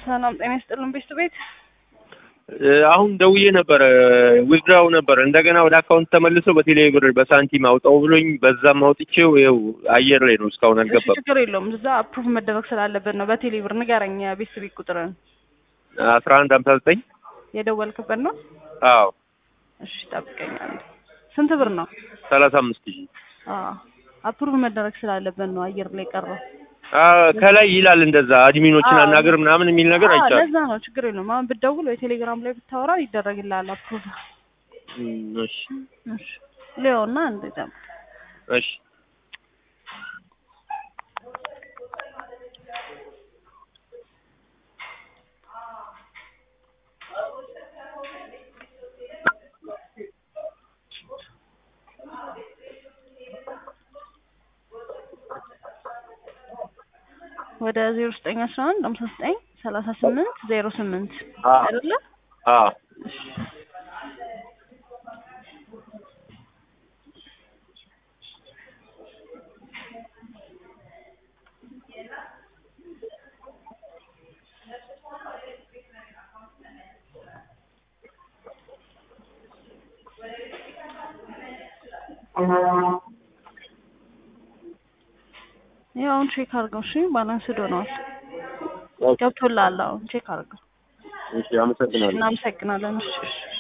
ሰላም ጤና ይስጥልን ቤት ቤት አሁን ደውዬ ነበረ ዊዝድራው ነበር እንደገና ወደ አካውንት ተመልሶ በቴሌ ብር በሳንቲም አውጣው ብሎኝ በዛም አውጥቼው ይኸው አየር ላይ ነው እስካሁን እሺ አልገባም። ችግር የለውም እዛ አፕሩቭ መደረግ ስላለበት ነው በቴሌ ብር ንገረኝ ቤት ቤት ቁጥርን አስራ አንድ ሀምሳ ዘጠኝ የደወልክበት ነው አዎ እሺ ጠብቀኛል ስንት ብር ነው ሰላሳ አምስት ሺህ አፕሩቭ መደረግ ስላለበት ነው አየር ላይ ቀረው ከላይ ይላል እንደዛ አድሚኖችን አዎ። አናግር ምናምን የሚል ነገር አዎ፣ አይቻልም። ለዛ ነው ችግር የለውም አሁን ብትደውል ወይ ቴሌግራም ላይ ብታወራ ይደረግልሃል አፕሩቭ እም፣ እሺ እሺ ሊዮና እንደዛ እሺ ወደ ዜሮ ዘጠኝ አስራ አንድ ሃምሳ ዘጠኝ ሰላሳ ስምንት ዜሮ ስምንት አዎ። አይደለ አዎ ያው አሁን ቼክ አድርገው እሺ ባላንስ ዶነዋል ገብቶልሃል አሁን ቼክ አድርገው እሺ አመሰግናለሁ። እናመሰግናለን እሺ እሺ